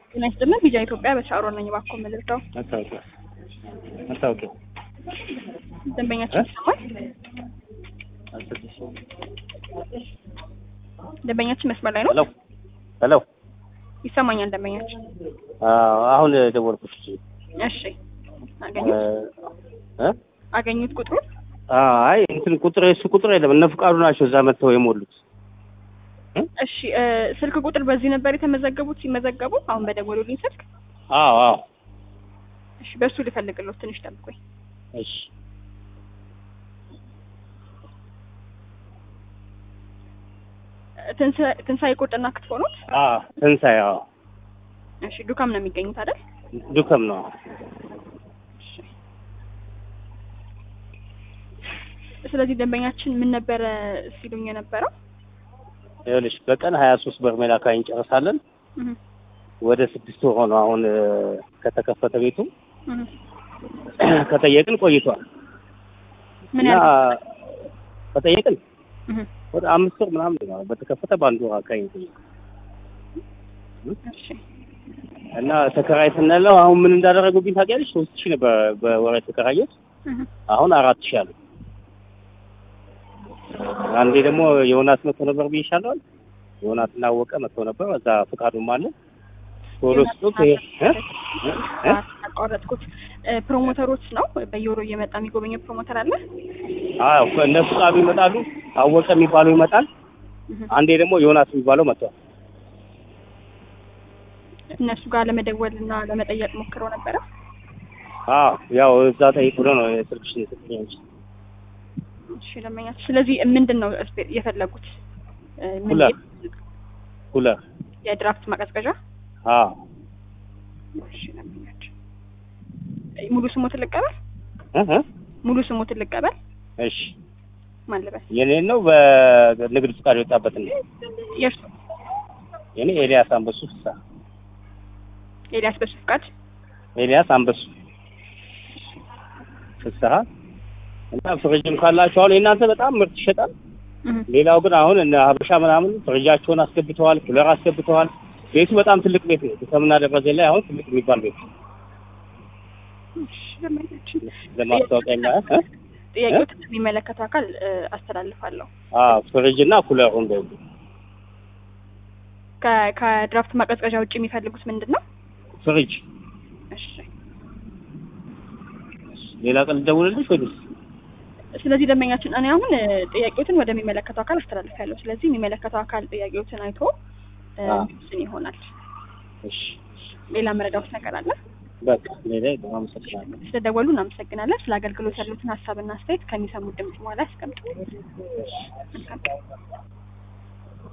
ጤና ይስጥልን ቪዛ ኢትዮጵያ በሻዕሮ ነኝ። እባክዎ መልእክታው መታወቂያ መታወቂያ ደንበኛችን ይሰማል? ደንበኛችን መስመር ላይ ነው? ሄሎ ሄሎ ይሰማኛል ደንበኛችን። አሁን ደወልኩሽ እሺ አገኙት እ አገኙት ቁጥሩን? አይ እንትን ቁጥር እሱ ቁጥር የለም እነ ፍቃዱ ናቸው እዛ መጥተው የሞሉት እሺ እ ስልክ ቁጥር በዚህ ነበር የተመዘገቡት ሲመዘገቡ አሁን በደወሉልኝ ስልክ? አዎ አዎ እሺ በእሱ ልፈልግሎት ትንሽ ጠብቆኝ። እሺ ትንሳ- ትንሳኤ ቁርጥና ክትፎ ኖት? አዎ ትንሣኤ አዎ እሺ ዱካም ነው የሚገኙት አይደል? ዱከም ነው እሺ። ስለዚህ ደንበኛችን ምን ነበረ ሲሉኝ የነበረው? ይኸውልሽ በቀን ሀያ ሶስት በርሜል አካባቢ እንጨርሳለን እህ ወደ ስድስት ወር ሆነው አሁን እ ከተከፈተ ቤቱ እህ ከጠየቅን ቆይቷል ምን እና ያህል ከጠየቅን እህ ወደ አምስት ወር ምናምን ነው በተከፈተ በአንድ ወር አካባቢ ነው የጠየቅን። እሺ እና ተከራይ ስንለው አሁን ምን እንዳደረጉብኝ ታውቂያለሽ? ሶስት ሺህ ነበር በወር የተከራየሁት እህ አሁን አራት ሺህ አሉ። አንዴ ደግሞ ዮናስ መጥቶ ነበር ብዬሻለሁ። ዮናስ እናወቀ መጥቶ ነበር። እዛ ፍቃዱም አለ ቶሎ ስጡት። ይሄ እ? እ? እ? አቋረጥኩት። እ ፕሮሞተሮች ነው በየወሩ እየመጣ የሚጎበኘው ፕሮሞተር አለ? አዎ እነ ፍቃዱ ይመጣሉ። አወቀ የሚባለው ይመጣል። እህ አንዴ ደግሞ ዮናስ የሚባለው መጥቷል። እነሱ ጋር ለመደወል እና ለመጠየቅ ሞክረው ነበረ። አዎ ያው እዛ ጠይቅ ብሎ ነው የስልክሽን የሰጠኝ እንጂ እሺ ደንበኛችን፣ ስለዚህ ምንድን ነው እስፔ- የፈለጉት? እ ምን ኩለር ኩለር የድራፍት ማቀዝቀዣ? አዎ እሺ ደንበኛችን፣ እ ሙሉ ስሞትን ልቀበል? እ እ? ሙሉ ስሞትን ልቀበል? እሺ ማን ልበል? የኔን ነው በንግድ ፍቃድ የወጣበት ነው። የእርሱ የኔ ኤልያስ አንበሱ ፍሳ ኤልያስ በሱ ፍቃድ። ኤልያስ አንበሱ ፍስሀ እና ፍሪጅም ካላችሁ አሁን የእናንተ በጣም ምርት ይሸጣል። እህ ሌላው ግን አሁን እነ ሀበሻ ምናምን ፍሪጃቸውን አስገብተዋል፣ ኩለር አስገብተዋል። ቤቱ በጣም ትልቅ ቤት ነው። ከምና ደረጀ ላይ አሁን ትልቅ የሚባል ቤት ነው። እሺ ደንበኛችን፣ ለማስታወቂያ የሚያ- እ? ጥያቄዎችን የሚመለከተው አካል እ አስተላልፋለሁ። አዎ ፍሪጅ እና ኩለሩ እንደዚህ ከ- ከድራፍት ማቀዝቀዣ ውጭ የሚፈልጉት ምንድን ነው? ፍሪጅ። እሺ ሌላ ቀን ልደውልልሽ ወይስ? ስለዚህ ደንበኛችን እኔ አሁን እ ጥያቄዎትን ወደሚመለከተው አካል አስተላልፋለሁ። ስለዚህ የሚመለከተው አካል ጥያቄዎትን አይቶ እ አዎ። እንትን ይሆናል። እሺ ሌላ መረዳት ነገር አለ? በቃ ሌላ በጣም አመሰግናለሁ። ስለደወሉ እናመሰግናለን። ስለ አገልግሎት ያሉትን ሀሳብና አስተያየት ከሚሰሙት ድምጽ በኋላ ያስቀምጡ። መልካም ቀን።